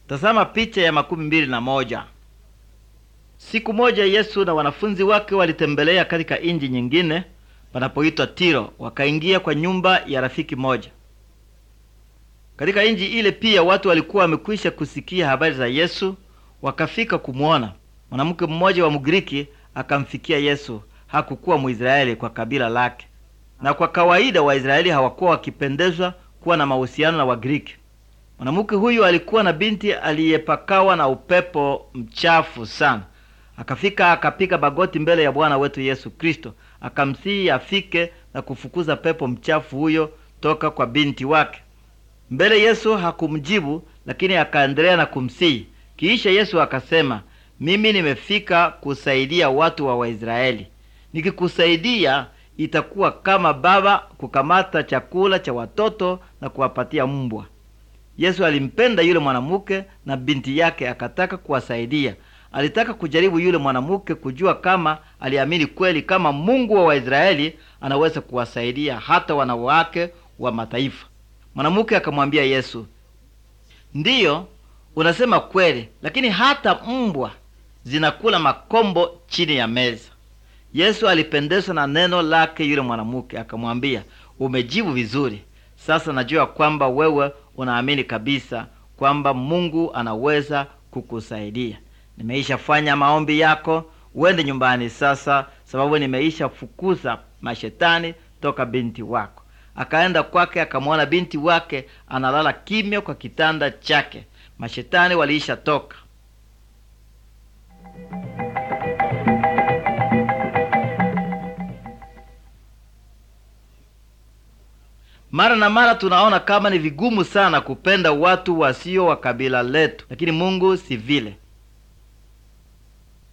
Tazama picha ya makumi mbili na moja. Siku moja Yesu na wanafunzi wake walitembelea katika inji nyingine panapoitwa Tiro, wakaingia kwa nyumba ya rafiki moja. Katika inji ile pia watu walikuwa wamekwisha kusikia habari za Yesu, wakafika kumwona. Mwanamke mmoja wa Mgiriki akamfikia Yesu, hakukuwa Mwisraeli kwa kabila lake, na kwa kawaida Waisraeli hawakuwa wakipendezwa kuwa na mahusiano na Wagiriki. Mwanamke huyu alikuwa na binti aliyepakawa na upepo mchafu sana. Akafika akapiga magoti mbele ya Bwana wetu Yesu Kristo, akamsihi afike na kufukuza pepo mchafu huyo toka kwa binti wake. Mbele Yesu hakumjibu, lakini akaendelea na kumsihi. Kisha Yesu akasema, mimi nimefika kusaidia watu wa Waisraeli. Nikikusaidia itakuwa kama baba kukamata chakula cha watoto na kuwapatia mbwa. Yesu alimpenda yule mwanamke na binti yake, akataka kuwasaidia. Alitaka kujaribu yule mwanamke kujua kama aliamini kweli kama Mungu wa Waisraeli anaweza kuwasaidia hata wanawake wa mataifa. Mwanamke akamwambia Yesu, ndiyo, unasema kweli, lakini hata mbwa zinakula makombo chini ya meza. Yesu alipendezwa na neno lake yule mwanamke, akamwambia, umejibu vizuri. Sasa najua kwamba wewe unaamini kabisa kwamba Mungu anaweza kukusaidia. Nimeisha fanya maombi yako, uende nyumbani sasa, sababu nimeisha fukuza mashetani toka binti wako. Akaenda kwake, akamwona binti wake analala kimya kwa kitanda chake. Mashetani waliisha toka. Mara na mara tunaona kama ni vigumu sana kupenda watu wasio wa kabila letu, lakini Mungu si vile.